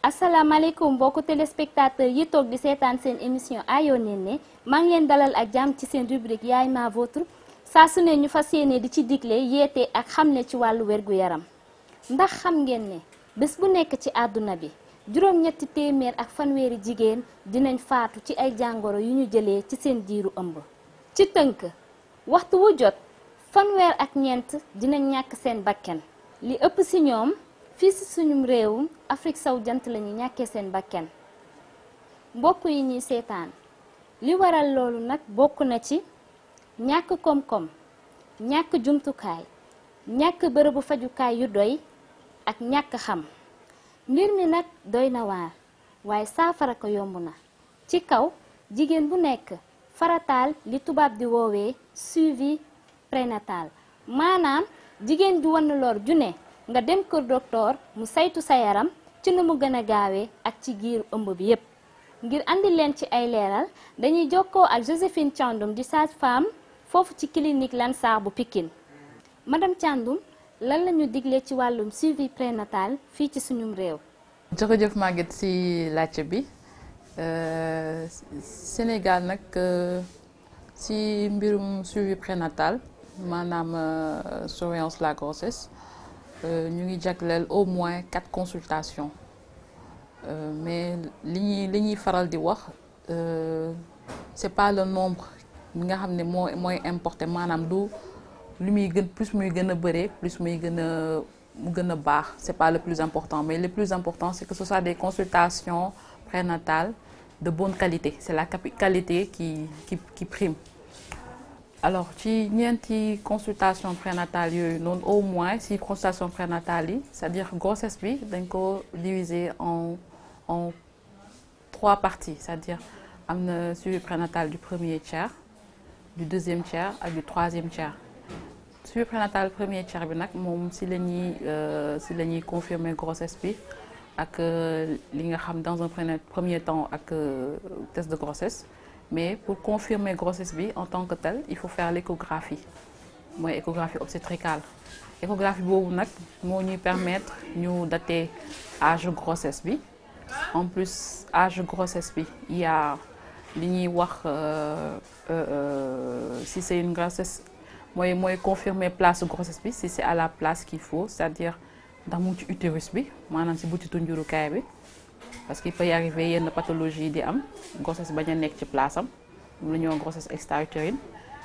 asalaamaaleykum mbokku téléspectateur yi toog di seetaan seen émission Ayo Néné maa ngi leen dalal ak jàmm ci seen rubrique yaay ma vôtre saa su ne ñu fas yéene di ci digle yeete ak xamle ci wàllu wergu yaram ndax xam ngeen ne bés bu nekk ci àdduna bi juróom-ñetti téeméer ak fanweeri jigéen dinañ faatu ci ay jàngoro yu ñu jëlee ci seen diiru ëmb ci tënk waxtu wu jot fanweer ak ñeent dinañ ñàkk seen bakken li ëpp ci ñoom fii ci suñum réewum Afrique sow jant lañu ñàkkee seen bakken mbokk yi ñuy seetaan li waral loolu nag bokk na ci ñàkk koom-koom ñàkk jumtukaay ñàkk bërëbu fajukaay yu doy ak ñàkk xam mbir mi nag doy na waar waaye saafara ko yomb na ci kaw jigéen bu nekk farataal li tubaab di woowee suivi prénatal maanaam jigéen ju wan lor ju ne nga dem kër docteur mu saytu sa yaram ci nu mu gën a gaawee ak ci giiru ëmb bi yépp ngir andi leen ci ay leeral dañuy jokkoo ak Joséphine Thiandoum di sage-femme foofu ci clinique Lansar bu Pikine madame Thiandoum lan la ñu digle ci wàllum suivi prénatal fii ci suñum réew. jërëjëf Maguette ci laajte bi Sénégal nag ci mbirum suivi prénatal maanaam surveillance la grossesse ñu ngi jagleel au moins quatre consultations mais li ñuy li ñuy faral di wax c'est pas le nombre bi nga xam ne moo mooy importé maanaam du. lu muy gën plus muy gën a bëree plus muy gën a mu gën a baax c'est pas le plus important mais le plus important c'est que ce soit des consultations prénatales de bonne qualité c'est la qualité qui qui qui prime alors ci ñeenti consultation prénatale yooyu noonu au moins si consultation prénatale yi c'est-à-dire grossesse bi dañ ko diviser en en trois parties c'est-à-dire am na suivi prénatal du premier tiers du deuxième tiers ak du troisième tiers suivi prénatal premier tiers bi nag moom si la ñuy si la ñuy confirmer grossesse bi ak li nga xam dans un premier temps ak test de grossesse mais pour confirmer grossesse bi en tant que tel il faut faire l'échographie mooy échographie obstétricale échographie boobu nag moo ñuy permettre ñu dater âge grossesse bi en plus âge grossesse bi il y a li ñuy wax si c'est une grossesse mooy mooy confirmer place grossesse bi si c'est à la place qu'il faut c'est-à-dire ndax mu ngi ci utérus bi maanaam si butitu njurukaay bi parce qu'il peut y arriver yenn pathologie yi di am grossesse bañ a nekk ci place am moom la ñuy wax grossesse extra-utérine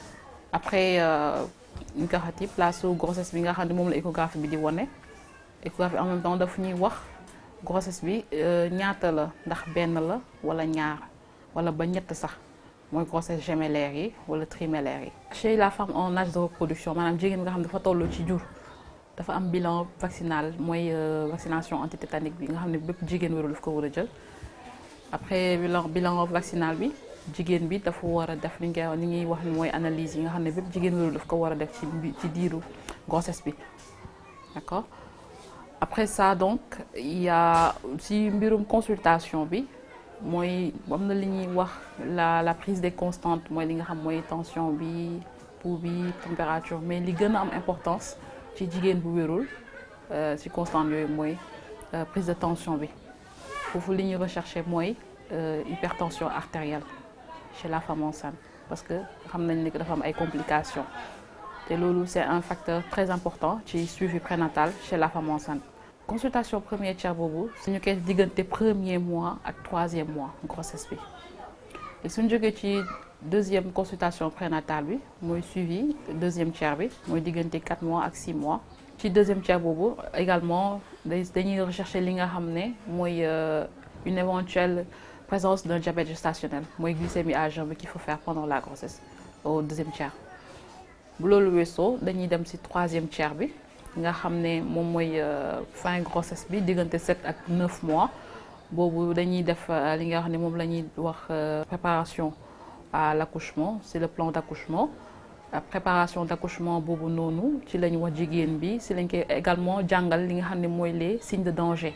après ñu ko xati place su grossesse bi nga xam ne moom la échographie bi di wone échographie en même temps daf ñuy wax grossesse bi ñaata la ndax benn la wala ñaar wala ba ñett sax mooy grossesse gémellaire yi wala trimellaire yi. chez la femme en âge de reproduction maanaam jigéen nga xam ne dafa toll ci jur dafa am bilan vaccinal mooy vaccination antitétanique bi nga xam ne bépp jigéen wéru daf ko war a jël après bilan bilan vaccinal bi jigéen bi dafa war a def li nga li ñuy wax ni mooy analyse yi nga xam ne bépp jigéen wéru daf ko war a def ci ci diiru grossesse bi d'accord après ça donc il y a ci mbirum consultation bi. mooy am na li ñuy wax la la prise des constantes mooy li nga xam mooy tension bi pouls bi température mais li gën a am importance ci jigéen bu wérul ci constante yooyu mooy prise de tension bi foofu li ñuy rechercher mooy hypertension artérielle chez la femme enceinte parce que xam nañ ne que dafa am ay complications te loolu c'est un facteur très important ci suivi prénatal chez la femme enceinte consultation premier tiers boobu suñu koy diggante premier mois ak troisième mois grossesse bi et suñu jógee ci deuxième consultation prénatale bi mooy suivi deuxième tiers bi mooy diggante quatre mois ak six mois ci deuxième tiers boobu également dañuy rechercher li nga xam ne mooy une éventuelle présence d'un diabète gestationnel mooy glycémie à jeun bi qu'il faut faire pendant la grossesse au deuxième tiers bu loolu weesoo dañuy dem ci troisième tiers bi nga xam ne moom mooy fin grossesse bi diggante sept ak neuf mois boobu dañuy def li nga xam ne moom la ñuy wax préparation à l'accouchement c'est le plan d'accouchement préparation d'accouchement boobu noonu ci la ñu wax jigéen bi ci lañ koy également jàngal li nga xam ne mooy les signes de danger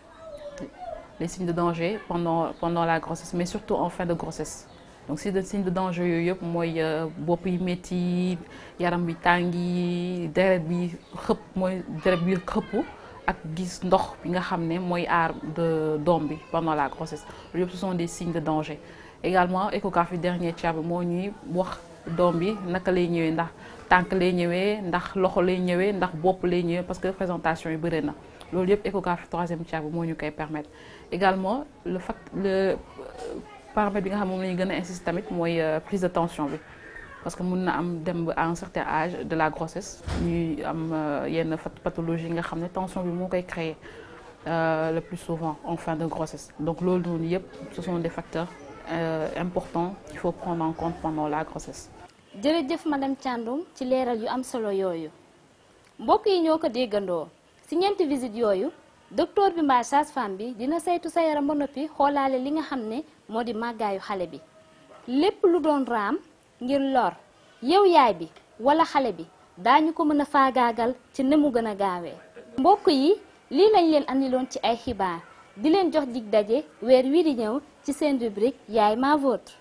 les signes de danger pendant pendant la grossesse mais surtout en fin de grossesse donc si de signe de danger yooyu yëpp mooy bopp yi métti yaram bi tàngi deret bi xëpp mooy deret bi xëpp ak gis ndox bi nga xam ne mooy aar de doom bi pendant la grossesse loolu yëpp ce sont des signes de danger également échographie dernier tiers bi moo ñuy wax doom bi naka lay ñëwee ndax tànk lay ñëwee ndax loxo lay ñëwee ndax bopp lay ñëwee parce que présentation yi bëri na loolu yëpp échographie troisième tiers bi moo ñu koy permettre également le fact le paramètre bi nga xam moom la ñu gën a insister tamit mooy prise de tension bi parce que mun na am dem ba à un certain âge de la grossesse ñuy am yenn pathologie yi nga xam ne tension bi moo koy créer le plus souvent en fin de grossesse donc loolu noonu yëpp ce sont des facteurs importants qu'il faut prendre en compte pendant la grossesse. jërëjëf madame Thiandoum ci leeral yu am solo yooyu mbokk yi ñoo ko déggandoo si ñeenti visite yooyu docteur bi mbaa sage-femme bi dina saytu sa yaram ba noppi xoolaale li nga xam ne moo di màggaayu xale bi lépp lu doon raam ngir lor yow yaay bi wala xale bi daañu ko mën a faagaagal ci ne mu gën a gaawee. mbokk yi lii lañ leen andiloon ci ay xibaar di leen jox dig daje weer wii di ñëw ci seen rubrique yaay ma vôtre